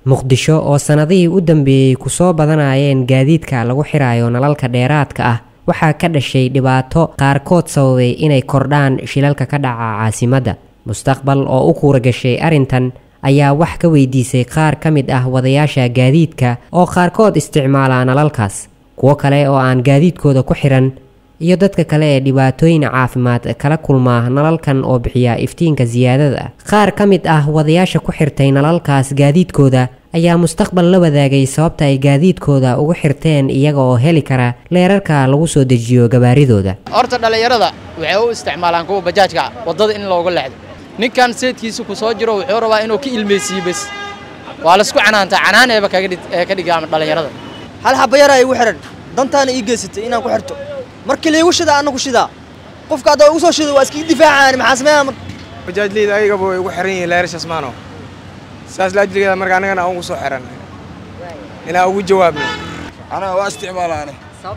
muqdisho oo sannadihii u dambeeyey kusoo badanayeen gaadiidka lagu xirayo nalalka dheeraadka ah waxaa ka dhashay dhibaato qaarkood sababay inay kordhaan shilalka ka dhaca caasimadda mustaqbal oo u kuura gashay arrintan ayaa wax ka weydiisay qaar ka mid ah wadayaasha gaadiidka oo qaarkood isticmaala nalalkaas kuwo kale oo aan gaadiidkooda ku xiran iyo dadka kale ee dhibaatooyin caafimaad kala kulmaa nalalkan oo bixiya iftiinka siyaadada qaar ka mid ah wadayaasha ku xirtay nalalkaas gaadiidkooda ayaa mustaqbal la wadaagay sababta ay gaadiidkooda ugu xirteen iyaga oo heli kara leerarka lagu soo dejiyo gabaaridooda horta dhallinyarada waxay u isticmaalaan kuwa bajaajka waddada in looga leexdo ninkan seedkiisa ku soo jiro wuxuu rabaa inuu ka ilmaysiiyo bes waa laisku canaantaa canaaneeba ee ka dhigaa dhallinyarada hal xabayara igu xihan dantaana ii geysatay inaan ku xirto markii laygu shidaa anna ku shidaa qofka haddaa igu soo shido waa iskaga difaacaan maxaa sameeyaa marka bajaajleyda ayagaba way igu xiran yihiin leerashas maano saas laajligeeda marka annagana aan ugu soo xiran inaan ugu jawaabno anaga waa isticmaalaane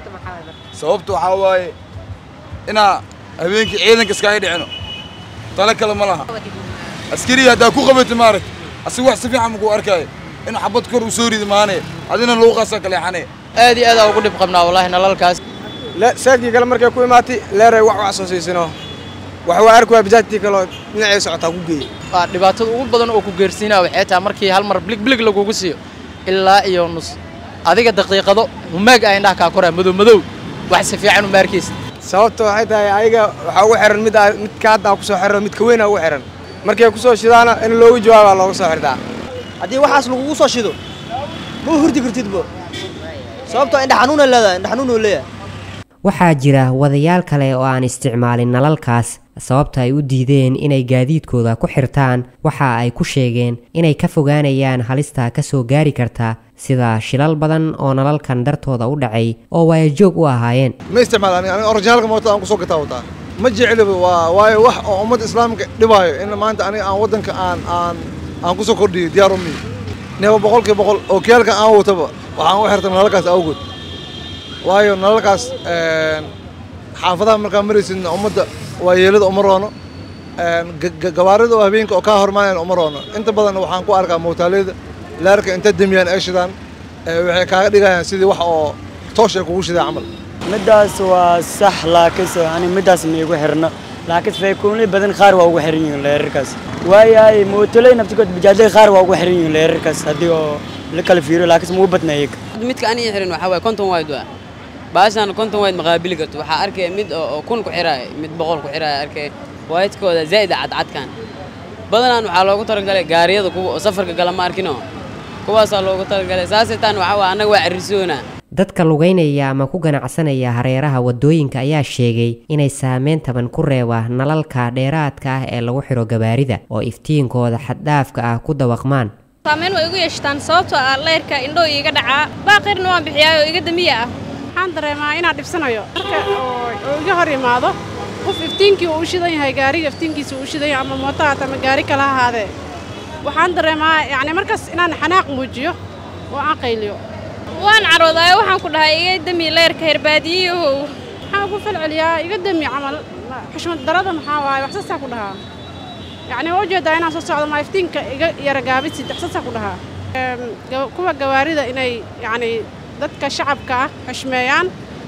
sababta waxaa waaye inaa habeenkii ciidanka iskaga dhicino tale kale ma laha askariga haddaa ku qabatay maaragt asiga wax si fiican makuu arkaayo in xabad kor u soo ridi maanee adina luuqaasaa kaleexanee aad iyo aadaa ugu dhib qabnaa wallaahi nalalkaas saadkii kale markay ku imaatay leeray wax wax soo siisino wax waa arki waa bajaajtii kaloo dhinacay socotaa ku geeyey waa dhibaatada ugu badan oo ku geersiinaa waxay tahay markii hal mar bilig bilig lagugu siiyo ilaa iyo nus adiga daqiiqado humaag ah indhaha kaa koraa madow madow wax si fiican uma arkaysa sababta waxay tahay ayaga waxaa ugu xiran mid midka hadda ku soo xiro midka weyn aa ugu xiran markay ku soo shidaana in loogu jawaabaa looga soo xirtaa haddii waxaas lagugu soo shido ma hurdi kartidbo sababtoo indha xanuuna leedahay indha xanuun uu leeyahay waxaa jira wadayaal kale oo aan isticmaalin nalalkaas sababta ay u diideen inay gaadiidkooda ku xirtaan waxa ay ku sheegeen inay ka fogaanayaan halista ka soo gaari karta sida shilal badan oo nalalkan dartooda u dhacay oo waayajoog u ahaayeen ma isticmaal aniga orijinaalka mootada aan kusoo gataa wataa ma jecliba waa waayo wax oo ummadda islaamka dhibaayo in maanta aniga aan waddanka aan aan aan kusoo kordhiyo diyaar umi neeba boqolkiiba boqol oo kiyaalka aan wataba waxaan u xirtay nalalkaas awgood waayo nalalkaas xaafadaha markaa maraysidna ummadda waa yeelada uma roono gabaarida oo habeenka oo kaa hormaanayan uma roono inta badan waxaan ku arkaa mootaaleyda leerka inta demiyaan ay shidaan waxay kaaga dhigayaan sidii wax oo toosh ay kugu shidaa camal middaas waa sax laakiinse ani middaas maigu xirno laakiinse faykuunley badan qaar waa ugu xiran yihiin leerarkaas waayahay mootoley naftigood bajaajley qaar waa ugu xiran yihiin leerarkaas haddii oo la kala fiiriyo laakiinse muu badna iyaga midka aniga xiran waxaa waaye konton wayd waa baashaan konton wayd maqaabili karto waxaa arkaya mid oo kun ku xiraaya mid boqol ku xiraaya arkaya waydkooda zaa'id cadcadkan badanaan waxaa loogu talagalay gaariyada kuwa oo safarka gala ma arkino kuwaasaa loogu talagalay saasay taan waxaa waa annaga waa carrisoona dadka lugaynaya ama ku ganacsanaya hareeraha waddooyinka ayaa sheegay inay saameyn taban ku reeba nalalka dheeraadka ah ee lagu xiro gabaarida oo iftiinkooda xaddhaafka ah ku dawaqmaan saameyn way igu yeeshtaan sababtoo ah leyrka indhoo iiga dhacaa baaqirna waan bixiyaa oo iga damiya ah waxaan dareemaa inaan dhibsanayo marka oo iga hor imaado qof iftiinkii uu u shidan yahay gaariga iftiinkiisa uu u shidan yahay ama mooto haata ama gaari kala ahaadee waxaan dareemaa yacni markaas inaan xanaaq muujiyo oo aan qayliyo waan caroodayo waxaan ku dhahay iga dami leyrka herbaadiyiyahow waxaan ugu falceliyaa iga dami camal xushmad darada maxaa waaye wax saasaa ku dhahaa yacni waa ujeedaa inaan soo socdo maa iftiinka iga yara gaabisid wax saasaa ku dhahaa kuwa gawaarida inay yacni dadka shacabka ah xushmeeyaan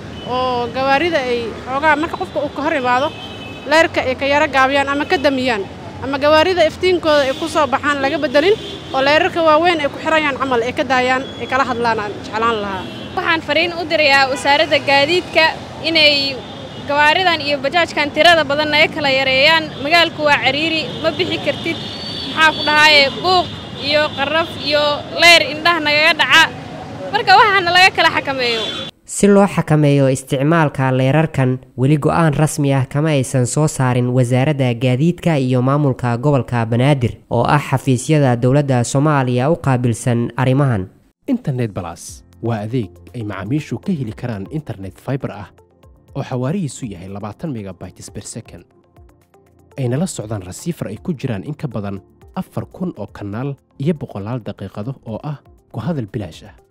oo gawaarida ay xoogaa marka qofka uu ka hor imaado leyrka ay ka yaro gaabiyaan ama ka damiyaan ama gawaarida iftiinkooda ay ku soo baxaan laga beddelin oo leyrarka waaweyn ay ku xirayaan camal ay ka daayaan ay kala hadlaan aan jeclaan lahaa waxaan fariin u dirayaa wasaaradda gaadiidka inay gawaaridan iyo bajaajkan tirada badan naga kala yareeyaan magaalku waa cariiri ma bixi kartid maxaa ku dhahaaye buuq iyo qarraf iyo leyr indhaha nagaga dhaca marka waxaana laga kala xakameeyo si loo xakameeyo isticmaalka leerarkan weli go-aan rasmi ah kama aysan soo saarin wasaaradda gaadiidka iyo maamulka gobolka banaadir oo ah xafiisyada dowladda soomaaliya u qaabilsan arrimahan internet balas waa adeeg ay macaamiishu ka heli karaan internet faibar ah oo xawaarihiisu yahay labaatan megabytes ber second ayna la socdaan rasiifar ay ku jiraan in ka badan afar kun oo kanaal iyo boqolaal daqiiqado oo ah ku hadal bilaash ah